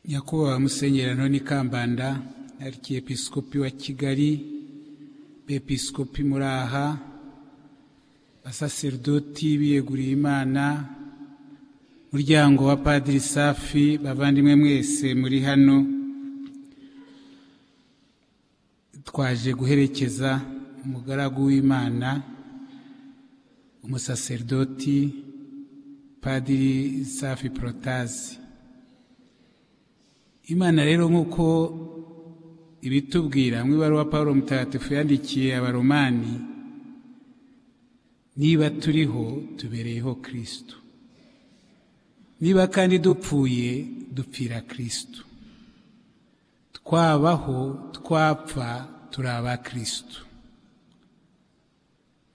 nyakubahwa musenyeri noni kambanda arikiyepesikopi wa kigali bepisikopi muri aha basaseridoti biyeguriye imana muryango wa padiri safi bavandimwe mwese muri hano twaje guherekeza umugaragu w'imana umusaseridoti padiri safi porotazi imana rero nk'uko ibitubwira mu ibaruwa paul mutagatifu yandikiye abaromani niba turiho tubereyeho kirisitu niba kandi dupfuye dupfira kirisitu twabaho twapfa turi aba kirisitu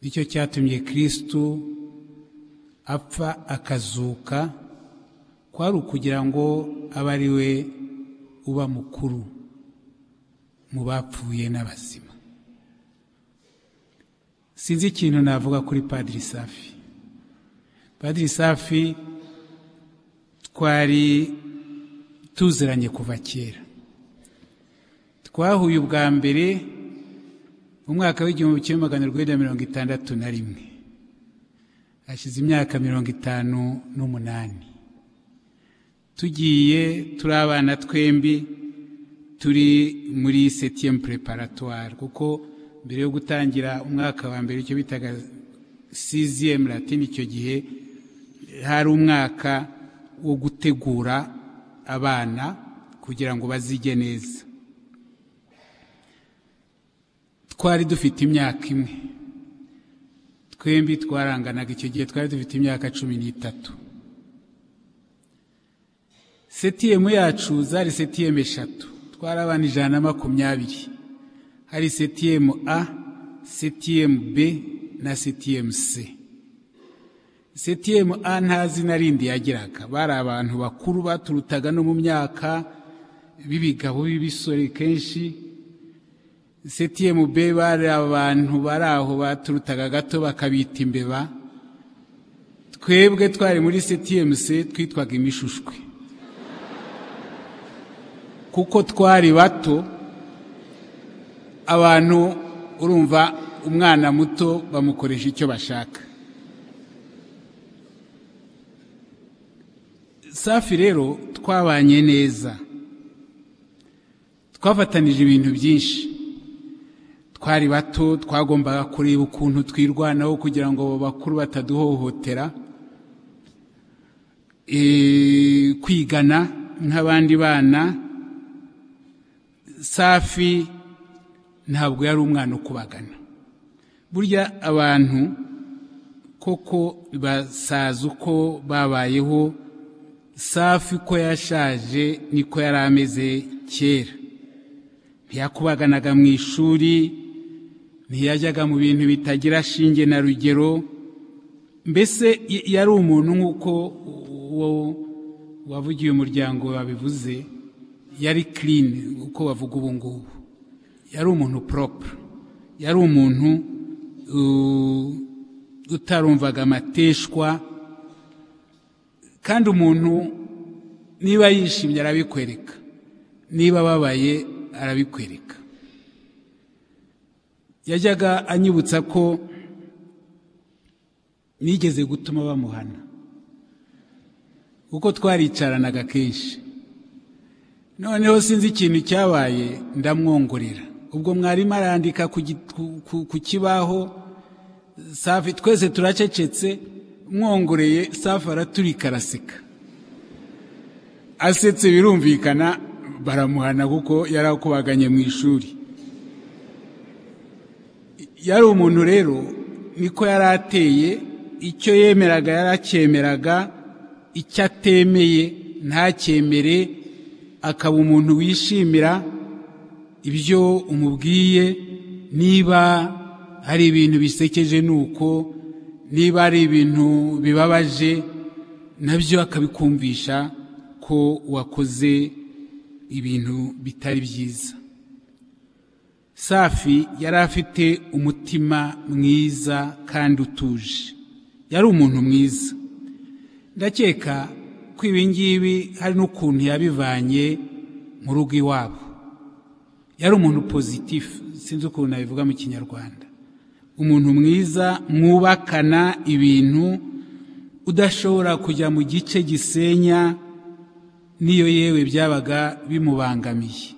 nicyo cyatumye kirisitu apfa akazuka kwari ukugira ngo abe ari we uba mukuru mu bapfuye n'abazima sinzi ikintu navuga kuri padiri safi padiri safi twari tuziranye kuva kera twahuye ubwa mbere mu mwaka w'igihumbi kimwe magana urwenda mirongo itandatu na rimwe hashize imyaka mirongo itanu n'umunani tugiye turi abana twembi turi muri setiyemu preparatwari kuko mbere yo gutangira umwaka wa mbere icyo bitaga siziyemu latini icyo gihe hari umwaka wo gutegura abana kugira ngo bazige neza twari dufite imyaka imwe twembi twaranganaga icyo gihe twari dufite imyaka cumi n'itatu setiyemu yacu zari setiyemu eshatu twari abana ijana na makumyabiri hari setiyemu a setiyemu b na setiyemu c setiyemu a nta zina rindi yagiraga bari abantu bakuru baturutaga no mu myaka b'ibigabo b'ibisore kenshi setiyemu b bari abantu bari aho baturutaga gato bakabita imbeba twebwe twari muri setiyemu c twitwaga imishushwe kuko twari bato abantu urumva umwana muto bamukoresha icyo bashaka safi rero twabanye neza twafatanije ibintu byinshi twari bato twagombaga kureba ukuntu twirwanaho kugira ngo bakuru bataduhohotera kwigana nk'abandi bana safi ntabwo yari umwana ukubagana burya abantu koko basaza uko babayeho safi ko yashaje niko yari ameze kera ntiyakubaganaga mu ishuri ntiyajyaga mu bintu bitagira shinge na rugero mbese yari umuntu nk'uko uwo wavugiye umuryango wabivuze yari kirini uko bavuga ubu ngubu yari umuntu poropure yari umuntu utarumvaga amateshwa kandi umuntu niba yishimye arabikwereka niba ababaye arabikwereka yajyaga anyibutsa ko nigeze gutuma bamuhana kuko twaricaranaga kenshi noneho sinzi ikintu cyabaye ndamwongorera ubwo mwarimu arandika ku kibaho safi twese turacecetse mwongoreye safi araturika araseka asetse birumvikana baramuhana kuko yari akubaganye mu ishuri yari umuntu rero niko yari ateye icyo yemeraga yari acyemeraga icyo atemeye ntacyemere akaba umuntu wishimira ibyo umubwiye niba hari ibintu bisekeje ni uko niba hari ibintu bibabaje nabyo akabikumvisha ko wakoze ibintu bitari byiza safi yari afite umutima mwiza kandi utuje yari umuntu mwiza ndakeka kuko ibingibi hari n'ukuntu yabivanye mu rugo iwabo yari umuntu pozitifu sinzi ukuntu nabivuga mu kinyarwanda umuntu mwiza mwubakana ibintu udashobora kujya mu gice gisenya n'iyo yewe byabaga bimubangamiye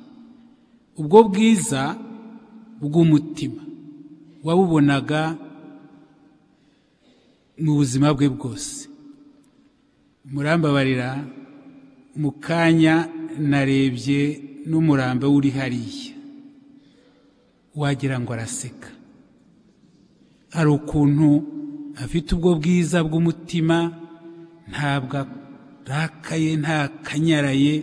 ubwo bwiza bw'umutima wabubonaga mu buzima bwe bwose murambabarira mu kanya narebye n'umurambo uri hariya wagira ngo araseka hari ukuntu afite ubwo bwiza bw'umutima ntabwo arakaye ntakanyaraye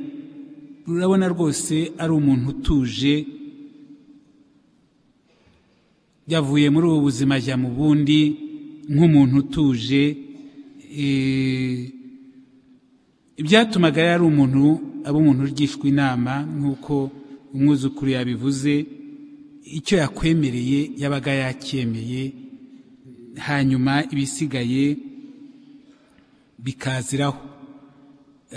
urabona rwose ari umuntu utuje yavuye muri ubu buzima ajya mu bundi nk'umuntu utuje ibyatumaga yari umuntu aba umuntu ugishwa inama nk'uko umwuzukuru yabivuze icyo yakwemereye yabaga yacyemeye hanyuma ibisigaye bikaziraho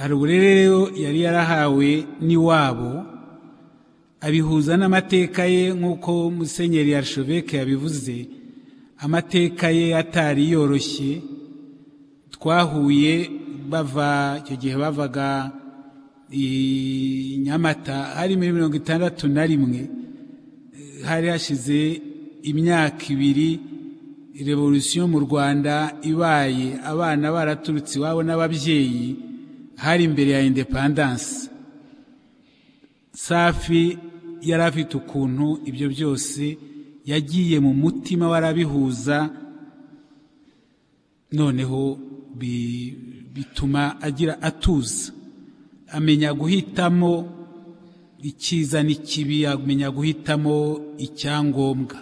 hari uburere rero yari yarahawe n'iwabo abihuza n'amateka ye nk'uko musenyeri yarishobeke yabivuze amateka ye atari yoroshye twahuye bava icyo gihe bavaga i nyamata hari muri mirongo itandatu na rimwe hari hashize imyaka ibiri revolusiyo mu rwanda ibaye abana baraturutse iwabo n'ababyeyi hari imbere ya indepandanse safi yari afite ukuntu ibyo byose yagiye mu mutima warabihuza noneho bituma agira atuza amenya guhitamo icyiza n'ikibi amenya guhitamo icyangombwa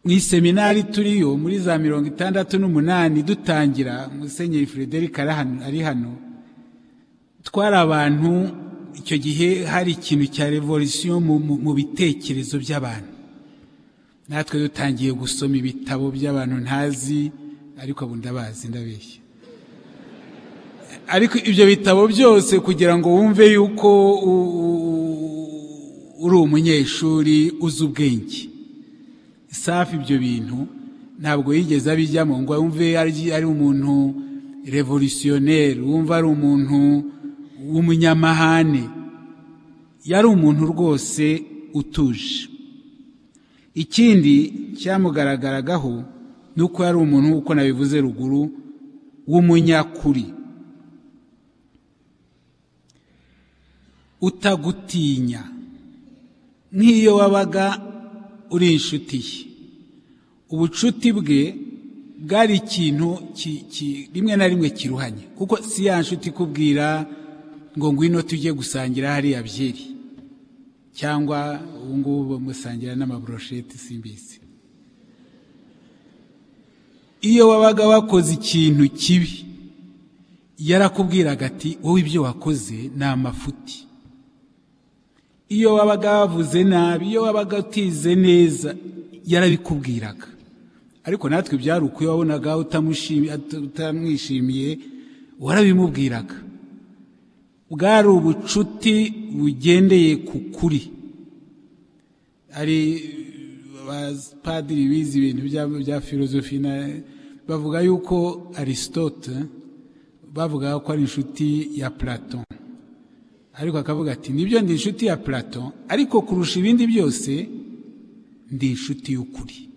mu iseminari turiyo muri za mirongo itandatu n'umunani dutangira musenyeri frederic ari hano twari abantu icyo gihe hari ikintu cya revolisiyo mu bitekerezo by'abantu natwe dutangiye gusoma ibitabo by'abantu ntazi ariko ubu ndabazi ndabeshya ariko ibyo bitabo byose kugira ngo wumve yuko uri umunyeshuri uzi ubwenge safi ibyo bintu ntabwo yigeze abijyamo ngo wumve ari umuntu revolutionneri wumva ari umuntu w'umunyamahane yari umuntu rwose utuje ikindi cyamugaragaragaho ni uko yari umuntu nk'uko nabivuze ruguru w'umunyakuri utagutinya nk'iyo wabaga uri inshuti ye ubucuti bwe bwari ikintu rimwe na rimwe kiruhanye kuko si ya nshuti ikubwira ngo ngwino tujye gusangira hariya byeri cyangwa ubu ngubu bamusangira n'amaborosheti simbizi iyo wabaga wakoze ikintu kibi yarakubwiraga ati wowe ibyo wakoze ni amafuti iyo wabaga wavuze nabi iyo wabaga utize neza yarabikubwiraga ariko natwe byari uko iyo wabonaga utamwishimiye warabimubwiraga bwari ubucuti bugendeye ku kuri hari abapadiri bize ibintu bya filozofi bavuga yuko aristote bavuga ko ari inshuti ya platon ariko akavuga ati nibyo ndi inshuti ya plato ariko kurusha ibindi byose ndi inshuti y'ukuri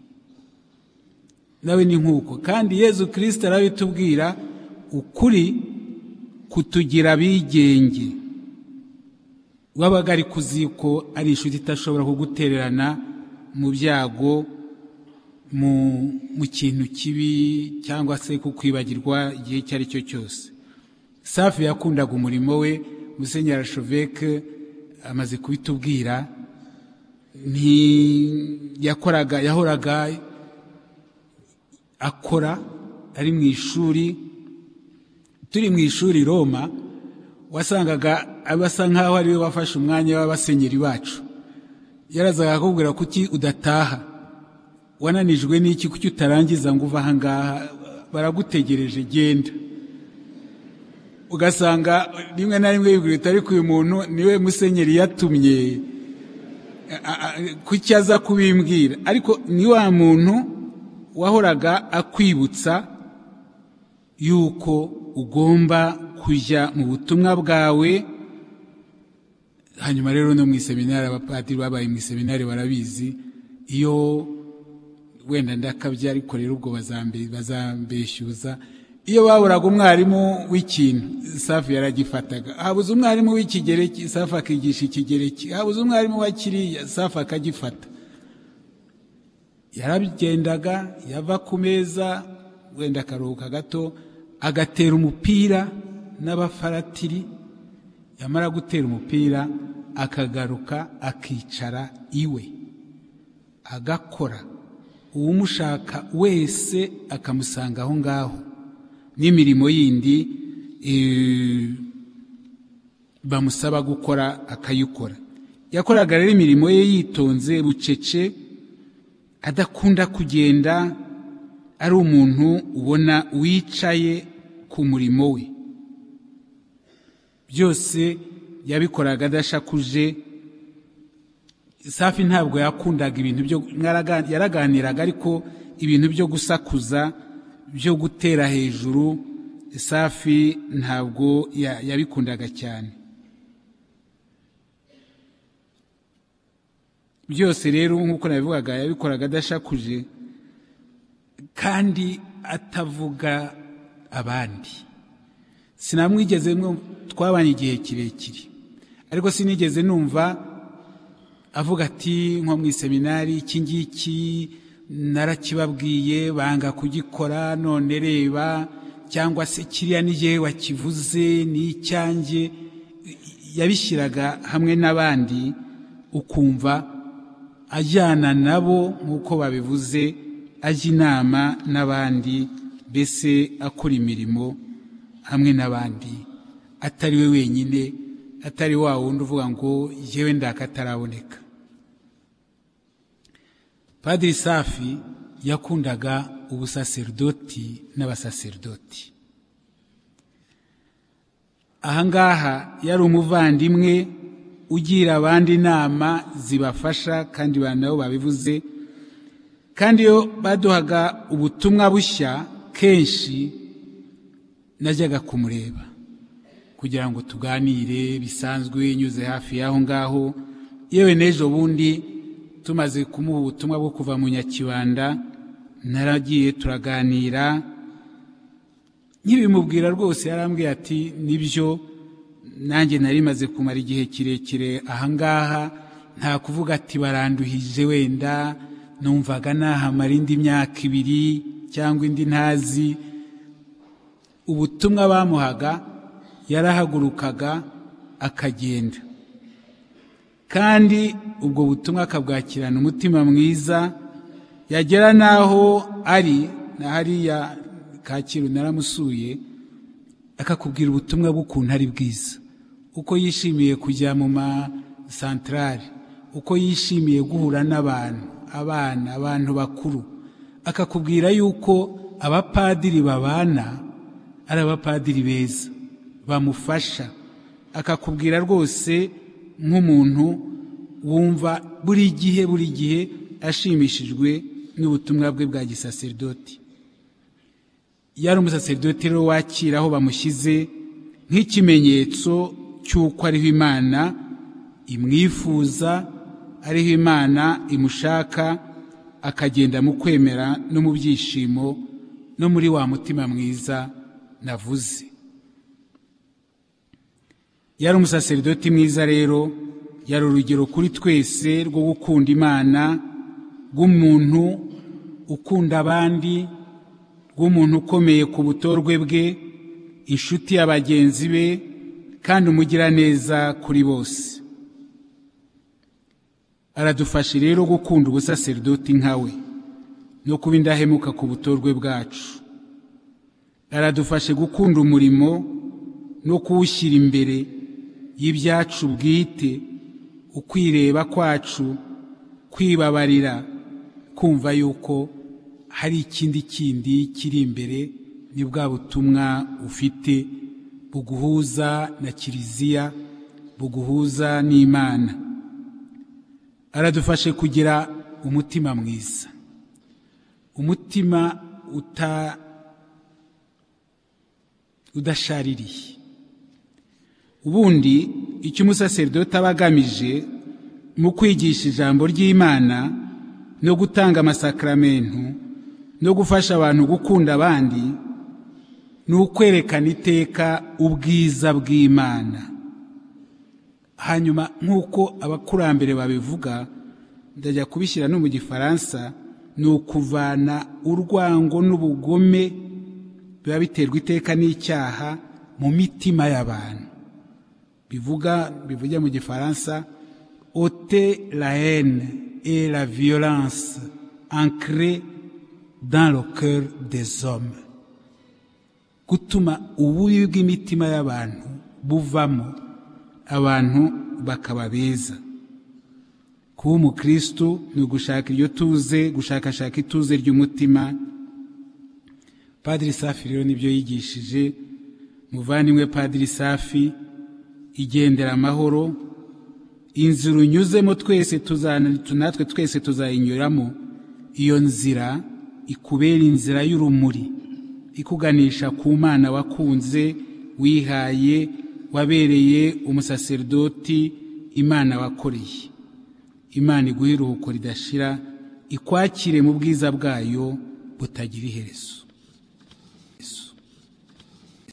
nawe ni nk'uko kandi yezu kirisita arabitubwira ukuri kutugira abigenge wabaga ari kuzi ko ari inshuti idashobora kugutererana mu byago mu kintu kibi cyangwa se kukwibagirwa igihe icyo ari cyo cyose safi yakundaga umurimo we musenyeri arasheveke amaze kubitubwira yakoraga yahoraga akora ari mu ishuri turi mu ishuri roma wasangaga abasa nk'aho ariwe wafashe umwanya w'abasenyeri bacu yarazaga akubwira kuki udataha wananijwe n'iki kuki utarangiza ngo uve ahangaha baragutegereje genda ugasanga rimwe na rimwe bibwira ariko uyu muntu niwe musenyeri yatumye kuki aza kubimbwira ariko ni wa muntu wahoraga akwibutsa yuko ugomba kujya mu butumwa bwawe hanyuma rero no mu iseminari abapadiri babaye mu iseminari barabizi iyo wenda ndakabya ariko rero ubwo bazambeshyuza iyo baburaga umwarimu w'ikintu safi yaragifataga habuze umwarimu w'ikigereki safi akigisha ikigereki habuze umwarimu wa kiriya safi akagifata yaragendaga yava ku meza wenda akaruhuka gato agatera umupira n'abafaratiri yamara gutera umupira akagaruka akicara iwe agakora uwumushaka wese akamusanga aho ngaho n'imirimo yindi bamusaba gukora akayikora yakoraga rero imirimo ye yitonze bucece adakunda kugenda ari umuntu ubona wicaye ku murimo we byose yabikoraga adashakuje safi ntabwo yakundaga ibintu byo yaraganiraga ariko ibintu byo gusakuza byo gutera hejuru safi ntabwo yabikundaga cyane byose rero nk'uko nabivugaga yabikoraga adashakuje kandi atavuga abandi sinamwigeze twabanye igihe kirekire ariko sinigeze numva avuga ati nko mu iseminari iki ngiki narakibabwiye banga kugikora none reba cyangwa se kiriya n'igihe wakivuze n'icyange yabishyiraga hamwe n'abandi ukumva ajyana nabo nk'uko babivuze ajya inama n'abandi mbese akora imirimo hamwe n'abandi atari we wenyine atari wa wundi uvuga ngo yewe ndakataraboneka padiri safi yakundaga ubusaserdoti n'abasaserdoti ahangaha yari umuvandimwe ugira abandi inama zibafasha kandi nabo babivuze kandi iyo baduhaga ubutumwa bushya kenshi najyaga kumureba kugira ngo tuganire bisanzwe nyuze hafi y'aho ngaho yewe n'ejo bundi tumaze kumuha ubutumwa bwo kuva mu nyakibanda naragiye turaganira nk'ibimubwira rwose yarambwiye ati nibyo nanjye narimaze kumara igihe kirekire ahangaha nta kuvuga ati baranduhije wenda numvaga nahamara indi myaka ibiri cyangwa indi ntazi ubutumwa bamuhaga yarahagurukaga akagenda kandi ubwo butumwa akabwakirana umutima mwiza yagera n'aho ari na hariya kacyiru naramusuye akakubwira ubutumwa bw'ukuntu ari bwiza uko yishimiye kujya mu masantarari uko yishimiye guhura n'abantu abana abantu bakuru akakubwira yuko abapadiri babana ari abapadiri beza bamufasha akakubwira rwose nk'umuntu wumva buri gihe buri gihe ashimishijwe n'ubutumwa bwe bwa gisaserdoti yari umusaserdoti rero wakira aho bamushyize nk'ikimenyetso cy'uko ariho imana imwifuza ariho imana imushaka akagenda mu kwemera no mu byishimo no muri wa mutima mwiza navuze yari umusaserdoti mwiza rero yari urugero kuri twese rwo gukunda imana rw'umuntu ukunda abandi rw'umuntu ukomeye ku butorwe bwe inshuti ya bagenzi be kandi umugira neza kuri bose aradufasha rero gukunda ubusaserdoti nkawe no kuba indahemuka ku butorwe bwacu aradufashe gukunda umurimo no kuwushyira imbere y'ibyacu bwite ukwireba kwacu kwibabarira kumva yuko hari ikindi kindi kiri imbere ni bwa butumwa ufite buguhuza na kiliziya buguhuza n'imana aradufashe kugira umutima mwiza umutima udashaririye ubundi icyo umusaseridoti aba agamije mu kwigisha ijambo ry'imana no gutanga amasakaramentu no gufasha abantu gukunda abandi ni ukwerekana iteka ubwiza bw'imana hanyuma nk'uko abakurambere babivuga ndajya kubishyira no mu gifaransa ni ukuvana urwango n'ubugome biba biterwa iteka n'icyaha mu mitima y'abantu bivuga bivuge mu gifaransa ote la haine et la violence ancrée dans le cœur des hommes gutuma ububi bw'imitima y'abantu buvamo abantu bakaba beza kuba umukristo ni ugushaka iryo tuze gushakashaka ituze ry'umutima padiri safi rero nibyo yigishije muvandimwe padiri safi igendera amahoro inzira unyuzemo twese natwe twese tuzayinyuramo iyo nzira ikubera inzira y'urumuri ikuganisha ku mwana wakunze wihaye wabereye umusaseridoti imana wakoreye imana iguhe iruhuko ridashira ikwakire mu bwiza bwayo butagira iherezo